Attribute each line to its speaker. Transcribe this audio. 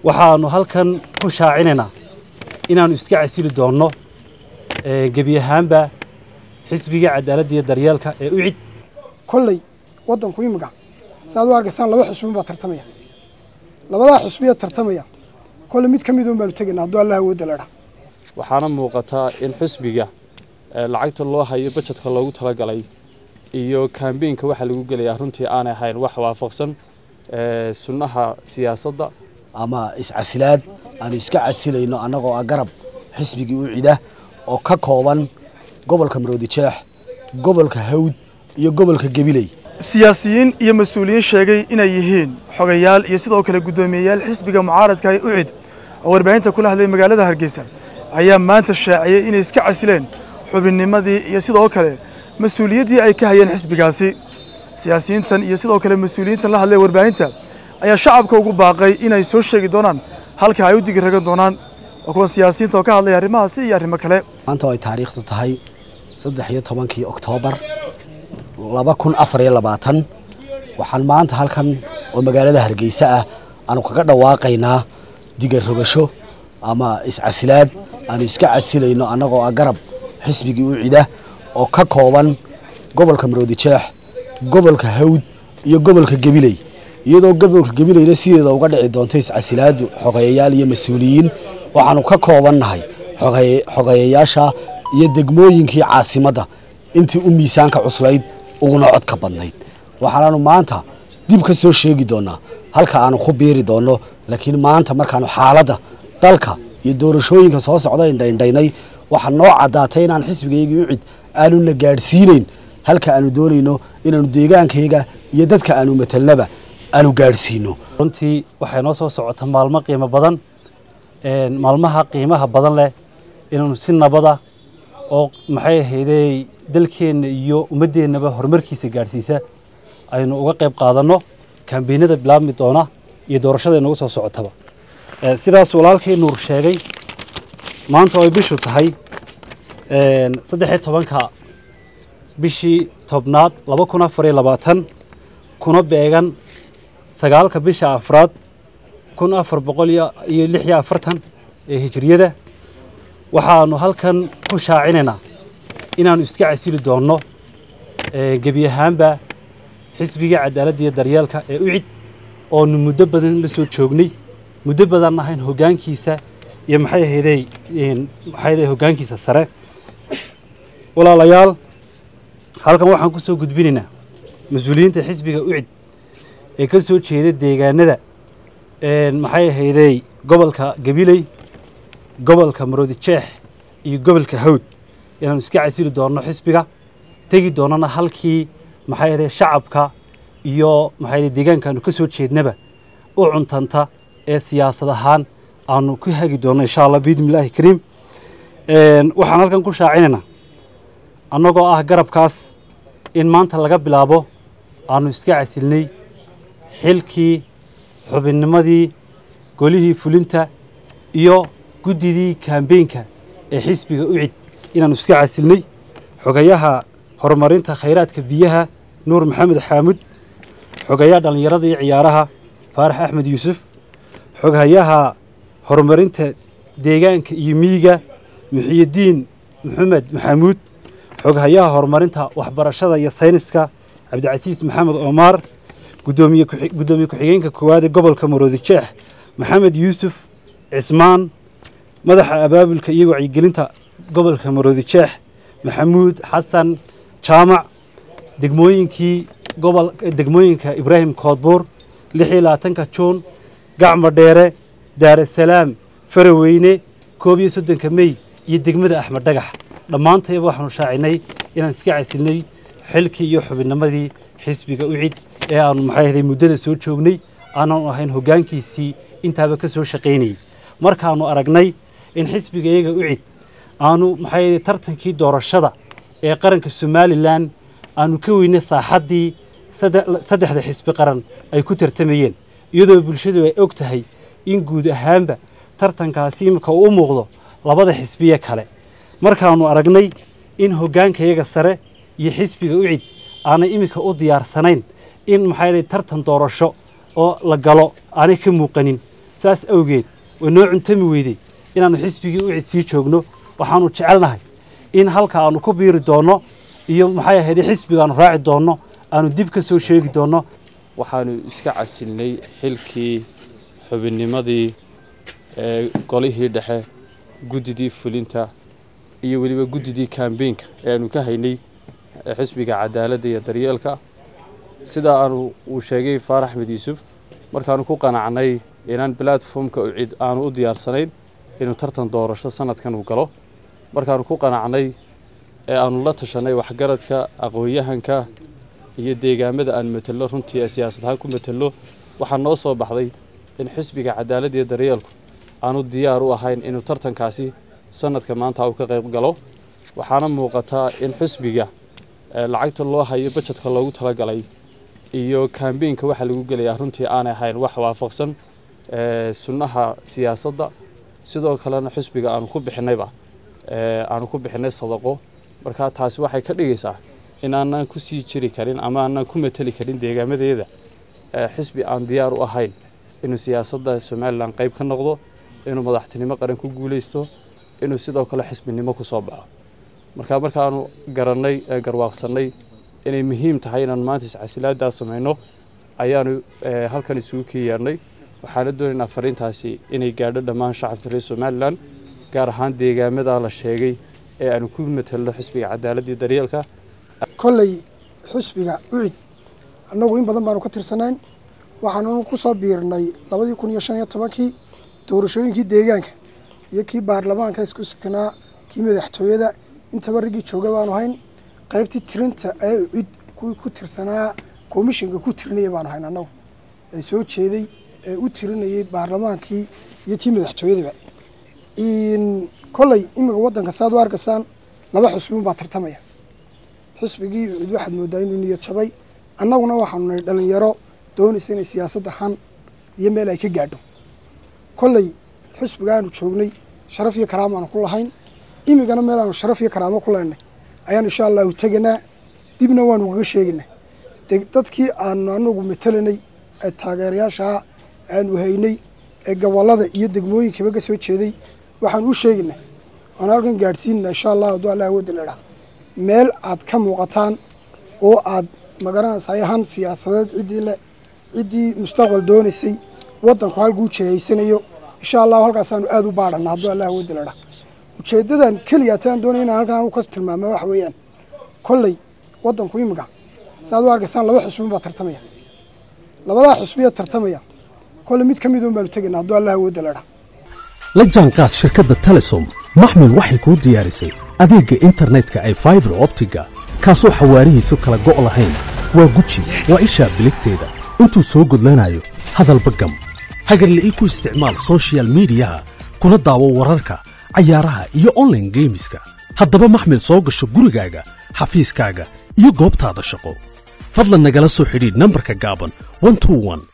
Speaker 1: waxaanu halkan ku shaacinaynaa inaannu iska casili doonno gebi ahaanba xisbiga cadaaladda iyo daryeelka ee u cid
Speaker 2: kolley waddanku imiga saaad u arkaysaan laba xusbin baa tartamaya labadaa xusbiya tartamaya kolley mid ka mid un baanu tegaynaa hadduu allah awoodda ledha
Speaker 3: waxaana muuqataa in xusbiga lacagta loo hayo bajetka loogu talagalay iyo kambeynka waxaa lagu gelayaa runtii aanay ahayn wax waafaqsan sunnaha siyaasadda
Speaker 4: ama iscasilaad aanu iska casilayno annagoo ah garab xisbigii u cida oo ka kooban gobolka maroodijeex gobolka hawd iyo gobolka gabiley
Speaker 5: siyaasiyiin iyo mas-uuliyiin sheegay inay yihiin xogayaal iyo sidoo kale guddoomiyeyaal xisbiga mucaaradka ee ucid oo warbaahinta kula hadlay magaalada hargeysa ayaa maanta shaaciyey inay iska casileen xubinnimadii iyo sidoo kale mas-uuliyaddii ay ka hayeen xisbigaasi siyaasiyiintan iyo sidoo kale mas-uuliyiintan la hadlay warbaahinta ayaa shacabka ugu baaqay inay soo sheegi doonaan halka ay u digi ragan doonaan oo kuwan siyaasiyiinta oo ka hadlaya arrimahaasi iyo arrimo kale
Speaker 4: maanta oo ay taariikhdu tahay saddex iyo tobankii oktoobar laba kun afar iyo labaatan waxaan maanta halkan oo magaalada hargeysa ah aanu kaga dhawaaqaynaa diga rogasho ama iscasilaad aanu iska casilayno annagoo ah garab xisbigii u cida oo ka kooban gobolka maroodijeex gobolka hawd iyo gobolka gabiley iyadoo gobolka gabileyna sideeda uga dhici doonto iscasilaadu xogeeyayaal iyo mas-uuliyiin waxaanu ka koobannahay xogeeyayaasha iyo degmooyinkii caasimadda intii u miisaanka cuslayd uguna codka badnayd waxaanaanu maanta dib ka soo sheegi doonaa halka aanu ku biiri doonno laakiin maanta markaanu xaaladda dalka iyo doorashooyinka soo socda indhaindhaynay waxaa noo caddaatay inaan xisbigaygii u cid aanuna gaadhsiinayn halka aanu doonayno inaanu deegaankayga iyo dadka aanu matelnaba aanu gaadhsiino
Speaker 1: runtii waxay noo soo socota maalmo qiimo badan maalmaha qiimaha badan leh inaanu si nabada oo maxay ahaydey dalkeenna iyo ummaddeennaba horumarkiisa gaadhsiisa aynu uga qayb qaadanno kambeynada bilaabmi doona iyo doorashada inagu soo socotaba sidaas walaalkay nuur sheegay maanta oo ay bishu tahay saddexiyo tobanka bishii tobnaad laba kun afar iyo labaatan kuna beegan sagaalka bisha afraad kun afar boqol iyo lix iyo afartan ee hijiriyada waxaanu halkan ku shaacinaynaa inaannu iska casili doonno gebi ahaanba xisbiga cadaaladda iyo daryeelka ee u cid oonu muddo badan la soo joognay muddo badan ahayn hoggaankiisa iyo maxay ahaydey maxay ahaydey hoggaankiisa sare walaalayaal halkan waxaan ku soo gudbinaynaa mas-uuliyiinta xisbiga u cid ee ka soo jeeda deegaanada maxay ahaydey gobolka gabiley gobolka maroodijeex iyo gobolka hawd inaanu iska casili doonno xisbiga tegi doonnana halkii maxay ahaydey shacabka iyo maxay ahaydey deegaanka aanu ka soo jeednaba u cuntanta ee siyaasad ahaan aanu ku hagi doonno insha allah biidni illaahi kariim waxaan halkan ku shaacinaynaa annagoo ah garabkaas in maanta laga bilaabo aanu iska casilnay xilkii xubinnimadii golihii fulinta iyo guddidii kambeynka ee xisbiga u cid inaanu iska casilnay xogayaha horumarinta khayraadka biyaha nuur maxamed xaamud xogayaha dhallinyarada iyo ciyaaraha faarax axmed yuusuf xoghayaha horumarinta deegaanka iyo miyiga muxiyiddiin maxamed maxamuud xoghayaha horumarinta waxbarashada iyo sayniska cabdicasiis maxamed oomaar gudoomiye gudoomiye ku-xigeenka koowaad ee gobolka maroodijeex maxamed yuusuf cismaan madaxa abaabulka iyo wacyigelinta gobolka maroodijeex maxamuud xasan jaamac degmooyinkii gobol degmooyinka ibraahim koodbuur lix iyo labaatanka juun gacmo dheere daarasalaam faraweyne koob iyo soddonka mey iyo degmada axmed dhagax dhammaantayba waxaanu shaacinay inaan iska casilnay xilkii iyo xubinnimadii xisbiga u cid ee aanu maxay ahday muddada soo joognay aananu ahayn hoggaankiisii intaaba ka soo shaqaynayay markaanu aragnay in xisbiga iyaga u cid aanu maxay ahday tartankii doorashada ee qaranka somalilan aanu ka weynay saaxaddii saddexda xisbi qaran ay ku tartamayeen iyadoo bulshadu ay og tahay in guud ahaanba tartankaasi imika uu u muuqdo labada xisbiye kale markaanu aragnay in hoggaanka iyaga sare iyo xisbiga u cid aanay iminka u diyaarsanayn in maxay tartan doorasho oo la galo aanay ka muuqanin saas awgeed way noo cuntami weydey inaannu xisbigii u cid sii joogno waxaannu jecelnahay in halka aannu ku biiri doonno iyo maxay ahayd xisbigaannu raaci doonno aanu dib ka soo sheegi doonno
Speaker 3: waxaanu iska casilnay xilkii xubinnimadii ee golihii dhexe guddidii fulinta iyo weliba guddidii kambeynka ee aanu ka haynay xisbiga cadaaladda iyo daryeelka sidaa aanu uu sheegay faarax axmed yuusuf markaanu ku qanacnay inaan platformka cid aanu u diyaarsanayn inuu tartan doorasho sanadkan uu galo markaanu ku qanacnay ee aanu la tashanay waxgaradka aqoon-yahanka iyo deegaamada aan matelo runtii ee siyaasad ahaan ku matelo waxaa noo soo baxday in xisbiga cadaaladda iyo daryeelku aanu diyaar u ahayn inuu tartankaasi sanadka maanta uu ka qayb galo waxaana muuqataa in xisbiga lacagta loo hayo bajetka loogu talagalay iyo kambeynka waxaa lagu gelayaa runtii aanay ahayn wax waafaqsan sunnaha siyaasadda sidoo kalena xisbiga aanu ku bixinayba aanu ku bixinay sadaqo marka taasi waxay ka dhigaysaa in aanan ku sii jiri karin ama aanan ku mateli karin deegaamadeeda xisbi aan diyaar u ahayn inuu siyaasadda somalilan qayb ka noqdo inuu madaxtinimo qaran ku guuleysto inuu sidoo kale xisbinimo ku soo baxo marka markaanu garannay garwaaqsannay inay muhiim tahay inaanu maanta iscasilaaddaa samayno ayaanu halkan isugu kii yeedhnay waxaana doonaynaa fariintaasi inay gaadho dhammaan shacabka reer somalilan gaar ahaan deegaamadaa la sheegay ee aanu ku matelno xisbiga cadaaladii daryeelka
Speaker 2: kolley xisbiga ucid annagu in badan baanu ka tirsanayn waxaanu ku soo biirnay labadii kun iyo shan iyo tobankii doorashooyinkii deegaanka iyo kii baarlamaanka isku sikanaa kii madaxtooyada intaba riggii jooga baanu hayn qaybtii tirinta ee ucid kuwii ku tirsanaa komishinka ku tirinaya baanu hayn annagu ee soo jeeday ee u tirinayay baarlamaankii iyo tii madaxtooyadaba kolley imika waddanka saad u arkaysaan laba xusbi unbaa tartamaya xisbigii ucid waxaad moodaa inuu niyad jabay annaguna waxaanu nahay dhalinyaro doonaysa inay siyaasadda han iyo meel ay ka gaadho kolley xisbigaanu joognay sharaf iyo karaamo aanu ku lahayn imigana meel aanu sharaf iyo karaamo ku laynay ayaan insha allahu teganaa dibna waanu kaga sheegaynaa dadkii aanu anagu matelanay ee taageerayaashaa aanu haynay ee gobolada iyo degmooyinkaba ka soo jeeday waxaan u sheegaynaa waan halkan gaadhsiinana insha allah hadduu allah awoodda leedhaa meel aad ka muuqataan oo aad magaranaysa han siyaasadeed ciddii le ciddii mustaqbal doonaysay waddanku halkuu jeehaysanayo insha allahu halkaasaanu aada u baadhana hadduu allah awoodda leedhaa ujeeddadan keliya taan doonaya inaan halkan ka tilmaama waxa weeyaan kolley waddanku imika saaad u arkaysaan laba xusbin baa tartamaya labadaa xusbiya tartamaya kolley mid ka mid un baanu tegayna hadduu allah awoodda leedhaa
Speaker 6: la jaanqaad shirkadda telesom maxmil waxay kuu diyaarisay adeegga internetka ee faibar optiga kaasoo xawaarihiisu kala go' lahayn waa guji waa ishaa biligteeda intuu soo gudlanayo hadalba gam hagarla'ii ku isticmaal sochial midiyaha kuna daawo wararka cayaaraha iyo onlaine geemiska haddaba maxmil soo gasho gurigaaga xafiiskaaga iyo goobtaada shaqo fadlan nagala soo xidhiidh nambarka gaaban